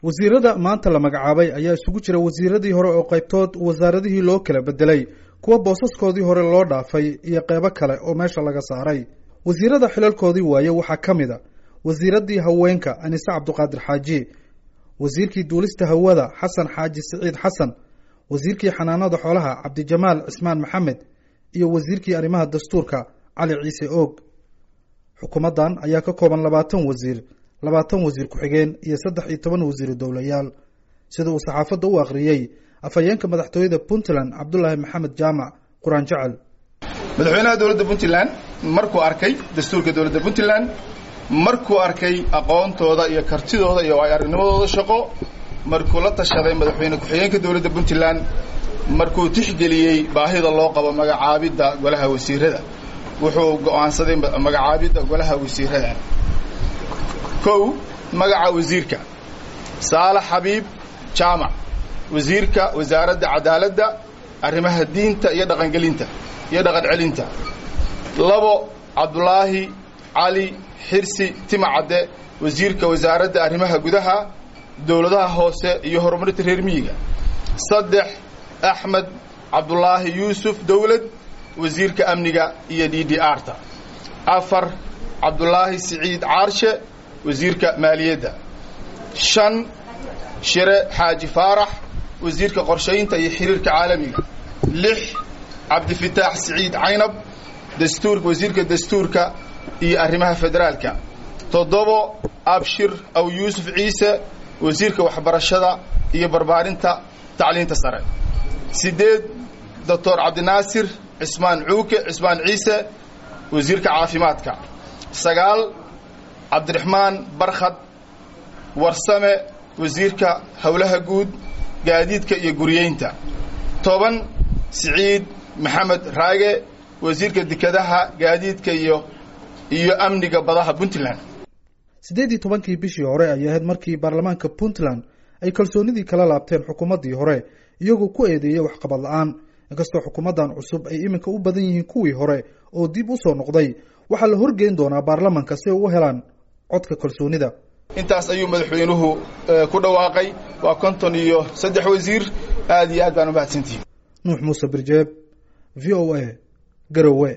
wasiirada maanta la magacaabay ayaa isugu jira wasiiradii hore oo qaybtood wasaaradihii loo kala bedelay kuwa boosaskoodii hore loo dhaafay iyo qeybo kale oo meesha laga saaray wasiirada xilalkoodii waaye waxaa ka mid a wasiiradii haweenka anise cabduqaadir xaaji wasiirkii duulista hawada xasan xaaji siciid xasan wasiirkii xanaanada xoolaha cabdijamaal cismaan maxamed iyo wasiirkii arrimaha dastuurka cali ciise oog xukuumaddan ayaa ka kooban labaatan wasiir labaatan wasiir ku-xigeen iyo saddex iyo toban wasiiru dowlayaal sida uu saxaafadda u akhriyey afhayeenka madaxtooyada puntland cabdulaahi maxamed jaamac qur-aan jecel madaxweynaha dowladda puntland markuu arkay dastuurka dowladda puntland markuu arkay aqoontooda iyo kartidooda iyo ay aragnimadooda shaqo markuu la tashaday madaxweyne ku-xigeenka dowladda puntland markuu tixgeliyey baahida loo qabo magacaabidda golaha wasiirada wuxuu go'aansaday magacaabidda golaha wasiirada kow magaca wasiirka saalax xabiib jaamac wasiirka wasaaradda cadaaladda arrimaha diinta iyo dhaqangelinta iyo dhaqan celinta labo cabdulaahi cali xirsi timacadde wasiirka wasaaradda arrimaha gudaha dowladaha hoose iyo horumarinta reer miyiga saddex axmed cabdulaahi yuusuf dowlad wasiirka amniga iyo d d r ta afar cabdulaahi siciid caarshe wasiirka maaliyadda shan shire xaaji faarax wasiirka qorshaynta iyo xiriirka caalamiga lix cabdifitaax siciid caynab dastuurka wasiirka dastuurka iyo arrimaha federaalka toddobo abshir aw yuusuf ciise wasiirka waxbarashada iyo barbaarinta tacliinta sare siddeed doctor cabdinaasir cismaan cuuke cismaan ciise wasiirka caafimaadka sagaal cabdiraxmaan barkhad warsame wasiirka howlaha guud gaadiidka iyo guriyeynta toban siciid maxamed raage wasiirka dekedaha gaadiidka iyo iyo amniga badaha puntland siddeed iyo tobankii bishii hore ayay ahayd markii baarlamaanka puntland ay kalsoonidii kala laabteen xukuumaddii hore iyagoo ku eedeeyay waxqabad la-aan inkastoo xukuumaddan cusub ay iminka u badan yihiin kuwii hore oo dib u soo noqday waxaa la horgeyn doonaa baarlamanka si ay u helaan codka kalsoonida intaas ayuu madaxweynuhu ku dhawaaqay waa konton iyo saddex wasiir aad iyo aad baan u mahadsantihi nuux muuse birjeeb v o a garowe